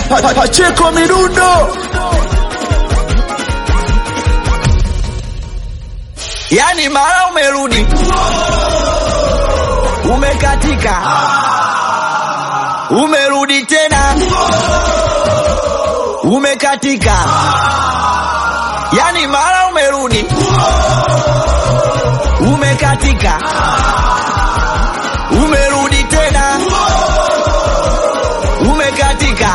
Pa- Pacheko Mirundo. Yani mara umerudi umekatika, umerudi tena umekatika, yani mara umerudi umekatika, umerudi tena umekatika.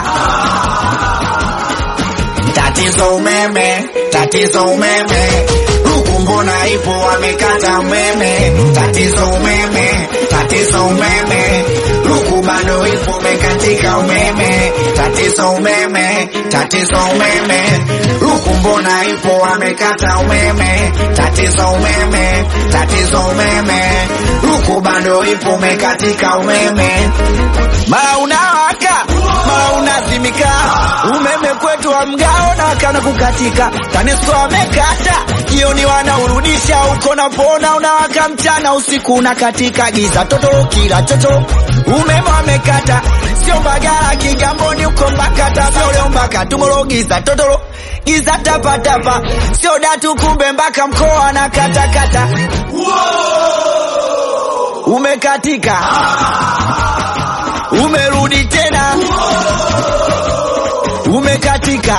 Tatizo umeme, tatizo umeme, huku mbona ipo wamekata umeme. Tatizo umeme, tatizo umeme, huku bado ipo umekatika umeme. Tatizo umeme, tatizo umeme, huku mbona ipo wamekata umeme. Tatizo umeme, tatizo umeme, huku bado ipo umekatika umeme. mara unawaka mara unazimika, umeme kwetu wa mgao na kana kukatika. TANESCO wamekata, jioni wanaurudisha, uko napona unawaka, mchana usiku unakatika, giza totoro kila chocho, umeme wamekata, sio Mbagala Kigamboni, uko Mbakata, sio leo mpaka Tumoro, giza totoro giza tapatapa, sio Datu kumbe mpaka mkoa na katakata, umekatika umerudi tena umekatika,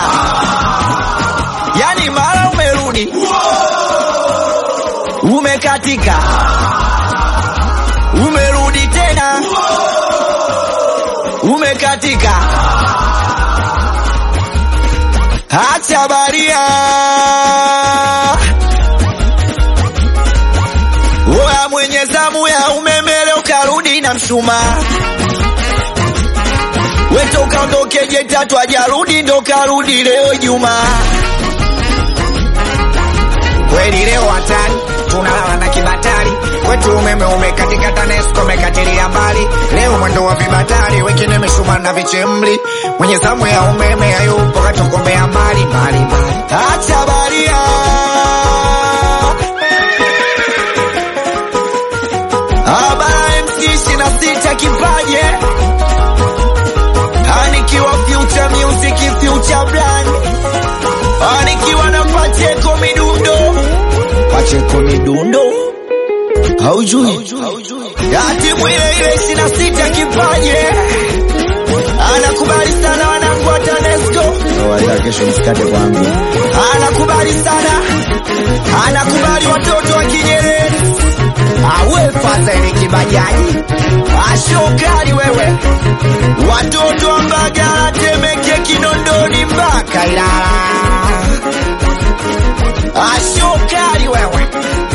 yani mara umerudi umekatika, umerudi tena umekatika. Acha baria oya, mwenye zamu ya umeme leo karudi na mshumaa weto ukaondoke je tatu ajarudi ndo karudi leo Juma. kweli leo hatari, tunalala na kibatari kwetu umeme umekatika, TANESCO umekatilia mbali leo mwendo wa vibatari, wengine mishumaa na vichemli, mwenye zamu ya umeme hayupo, katokomea mbali mbali mbali. Acha baria Abara MC ishirini na sita kipaje anikiwa future music future brand anikiwa na Pacheko midundo Pacheko midundo haujui ati mwile ile ishirini na sita kipaje anakubali sana wanangu wa TANESCO kesho msikate kwangu. anakubali sana, anakubali watoto wa Kinyerere, awe Fadhili Kibajaji, ashokali wewe, watoto wa Mbagala, Temeke, Kinondoni mpaka Ilala, ashokali wewe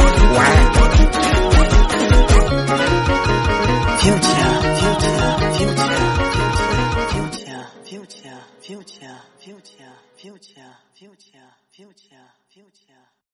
Future, future, future, future, future, future, future, future, future, future, future.